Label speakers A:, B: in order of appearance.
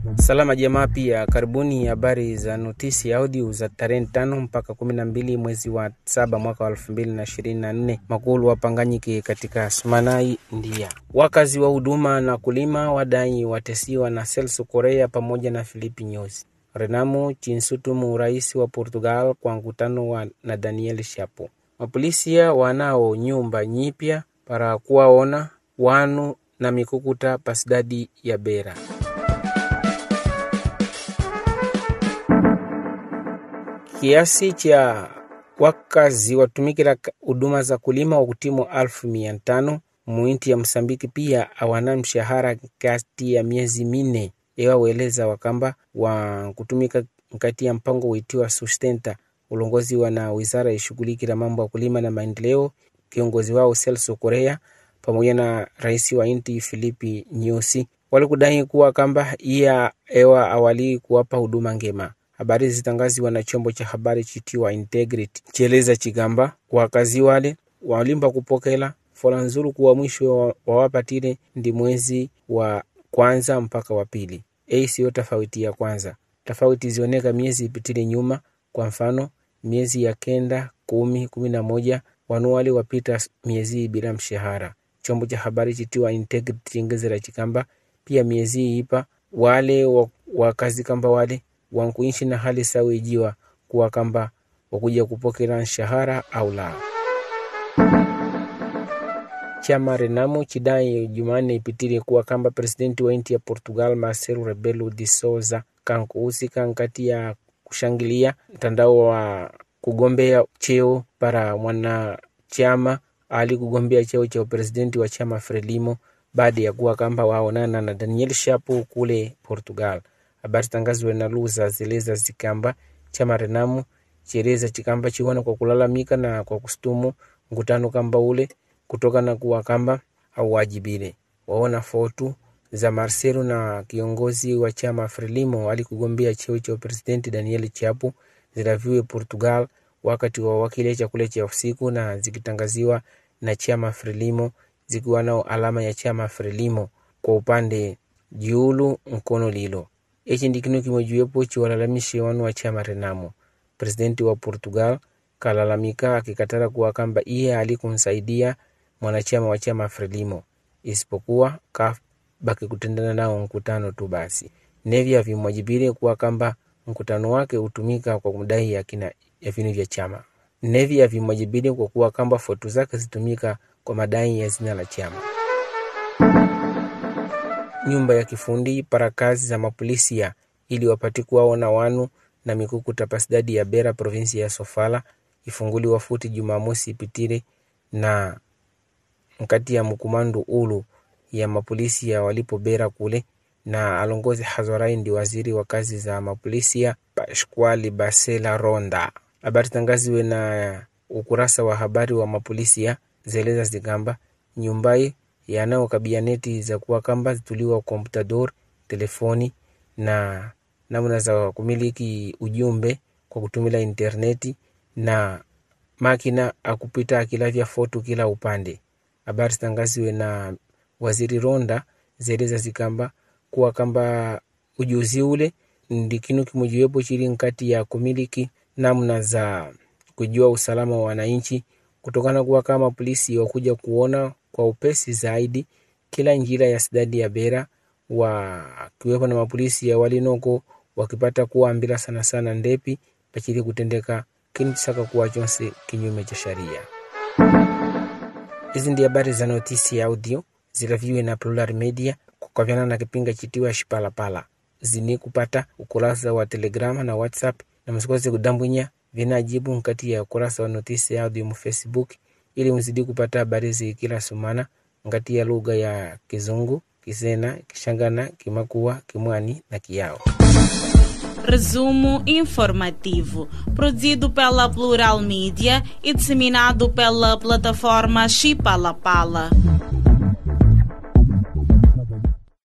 A: Salama jamaa, pia karibuni habari za notisi audio za tarehe tano mpaka kumi na mbili mwezi wa saba mwaka wa elfu mbili na ishirini na nne makulu wapanganyike katika Sumanai ndia wakazi wa huduma na kulima wadai watesiwa na Celso Korea pamoja na Filipi Nyusi. Renamu chinsutumu rais wa Portugal kwa mkutano wa na Daniel Shapo. Mapolisia wanao nyumba nyipya para kuwaona wanu na mikukuta pasidadi ya Bera. Kiasi cha wakazi watumikila huduma za kulima wa kutimu alfu mia tano muinti ya Msambiki pia awana mshahara kati ya miezi minne ewaweleza wakamba wa kutumika nkati ya mpango witiwa sustenta ulongozi wa na wizara ishughulikila mambo ya kulima na maendeleo kiongozi wao Celso Korea pamoja na rais wa inti Filipi Nyusi walikudai kuwa kamba iya ewa awali kuwapa huduma ngema habari zitangaziwa na chombo cha habari chitiwa Integrity chieleza chigamba wakazi wale walimba kupokela fola nzuru kuwa mwisho wawapatile ndi mwezi wa kwanza mpaka wa pili. Ei siyo tofauti ya kwanza, tofauti zioneka miezi ipitile nyuma. Kwa mfano miezi ya kenda, kumi, kumi na moja wanuwali wapita miezi bila mshahara. Chombo cha habari chitiwa Integrity chingezera chikamba pia miezi ipa wale wakazi kamba wale wankuishi na hali sawa ijiwa kuwa kamba wakuja kupokela mshahara au la. Chama Renamo chidai Jumanne ipitile kuwa kamba presidenti wa nchi ya Portugal Marcelo Rebelo de Souza kankuhusika nkati ya kushangilia mtandao wa kugombea cheo para mwanachama ali kugombea cheo cha upresidenti wa chama Frelimo baada ya kuwa kamba waonana na Daniel Shapo kule Portugal. Habari tangaziwe na Luza zileza zikamba chama Renamo chieleza chikamba chiwana kwa kulalamika na kwa kustumu mkutano kamba ule kutoka na kuwa kamba auwajibile waona fotu za Marcelo na kiongozi wa chama Frelimo alikugombea cheo cha presidenti Daniel Chapo zilaviwe Portugal wakati wa wakile chakula cha usiku na zikitangaziwa na chama Frelimo zikiwa nao alama ya chama Frelimo kwa upande jiulu mkono lilo ichi ndi kinu kimojiwepo chiwalalamishe wanu wa chama Renamo. Presidenti wa Portugal kalalamika akikatara kuwa kamba iye alikumsaidia mwanachama wa chama Frelimo isipokuwa kabaki kutendana nao mkutano tu basi. Nevi avimwajibile kuwa kamba mkutano wake hutumika kwa kudai ya kina ya vinu vya chama. Nevi avimwajibile kwa kuwa kamba foto zake zitumika kwa madai ya zina la chama. Nyumba ya kifundi para kazi za mapolisia ili wapati kuwaona wanu na mikukuta pasidadi ya Bera provinsi ya Sofala ifunguliwa futi Jumamosi ipitile na nkati ya mkumandu ulu ya mapolisi ya walipo Bera kule na alongozi Hazorai ndi waziri wa kazi za mapolisia Pasquali Basela Ronda. Habari tangaziwe na ukurasa wa habari wa mapolisia zeleza zikamba nyumbai yanao kabianeti za kuwa kamba zituliwa komputador telefoni na namna za kumiliki ujumbe kwa kutumila interneti na makina akupita akilavya foto kila upande. Habari zitangaziwe na waziri Ronda zeleza zikamba kuwa kamba ujuzi ule ndi kinu kimojiwepo chili nkati ya kumiliki namna za kujua usalama wa wananchi, kutokana kuwa kama polisi wakuja kuona kwa upesi zaidi kila njira ya sidadi ya Bera wakiwepo na mapolisi ya walinoko wakipata kuambila sana sana ndepi pachili kutendeka kini chisaka kuwa chonse kinyume cha sharia. Hizi ndi habari za notisi ya audio zilaviwe na Plural Media kukavyana na kipinga chitiwa Shipalapala zini kupata ukurasa wa Telegrama na WhatsApp na msikose kudambwinya vinajibu nkati ya ukurasa wa notisi ya audio mu Facebook ili mzidi kupata habari zi kila sumana ngati ya lugha ya Kizungu, Kisena, Kishangana, Kimakua, Kimwani na Kiao.
B: Resumo informativo, produzido pela Plural Mídia e disseminado pela plataforma Chipalapala.